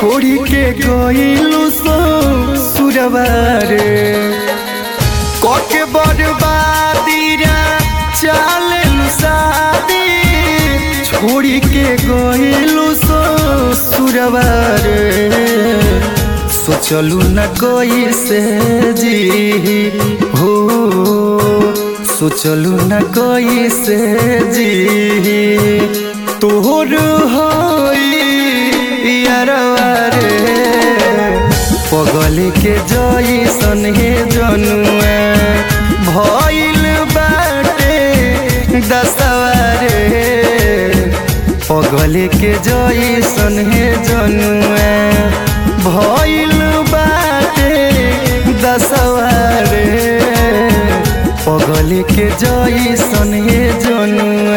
छोड़ी के गईलू सो सुरवारे कके बर्बादी रा चालेलू शादी छोड़ी के गईलू सो सुरवारे सोचलू न कोई से जी हो सोचलू न कोई से जी तोहर हरवारे पगल के जैसन हे जनुआ भइल बाटे दसवारे पगल के जैसन हे जनुआ भइल बाटे दसवारे पगल के जैसन हे जनुआ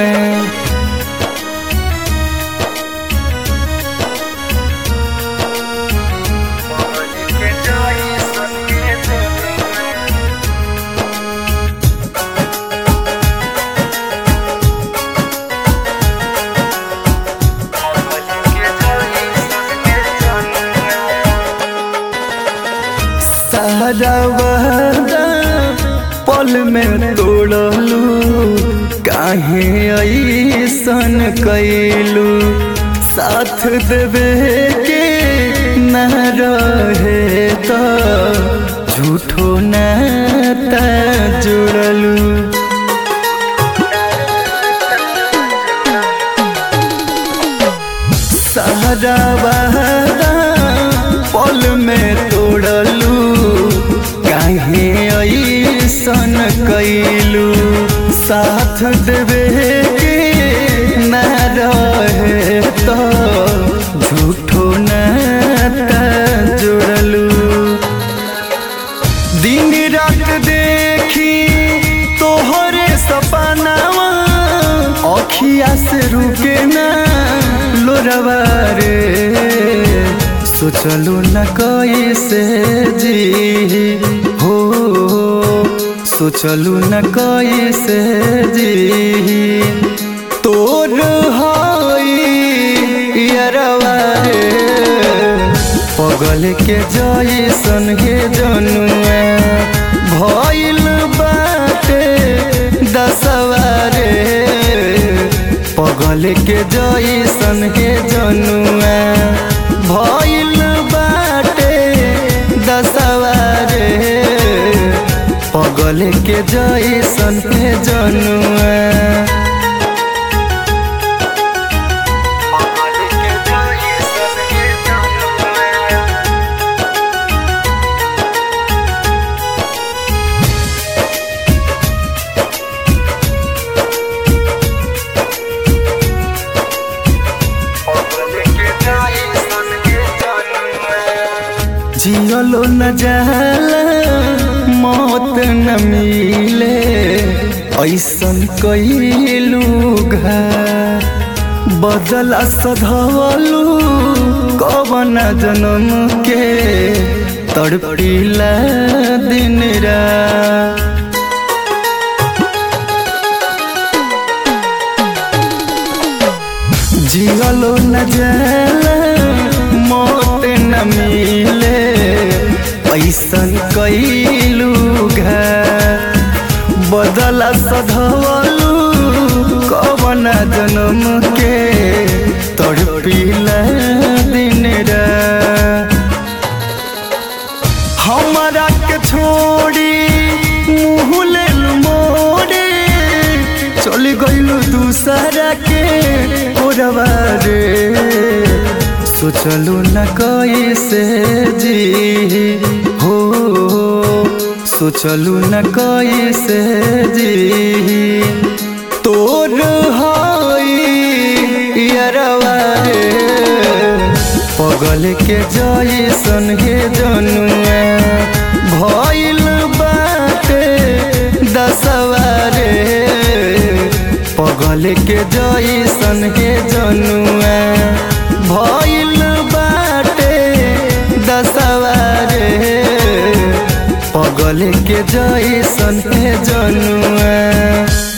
सारा वादा पल में तोड़लू काहे ऐसन कैलू साथ देवे के न रहे तो झूठो नाता जुड़लू सारा वादा पल में तोड़लू काहे ऐसन कैलू साथ देवे के न रहे तो झूठो नाता जुड़लू दिन रात देखी तोहरे सपनावा अखिया से रुके ना लोरवा रे सोचलू न कैसे जी हो सोचलू न कैसे जी तोर हरवा रे पगल के जैसन हे जनुआ भइल बाटे दसवारे पगल के जैसन हे जनुआ भइल बाटे दसवारे पगल के जैसन हे जनुआ जियलो न जाला मौत न मिले ऐसन कैलू घा बदला सधवलू कवन जन्म के तड़पीला दिन रा जियलो न जाला मौत न मिले ऐसन कैलू घा बदला सधवलू कवन जन्म के तड़पीला दिन रा हमारा के छोड़ी मुँह ले मोड़े चल गईलू दूसरा के ओरवा रे सोचलू न कैसे जी हो सोचलू न कैसे जी तोर हरवा रे पगल के जैसन हे जनुआ भइल बाटे दसवारे पगल के जैसन हे जनुआ भइल बाटे दसवारे पगल के जैसन हे जनुआ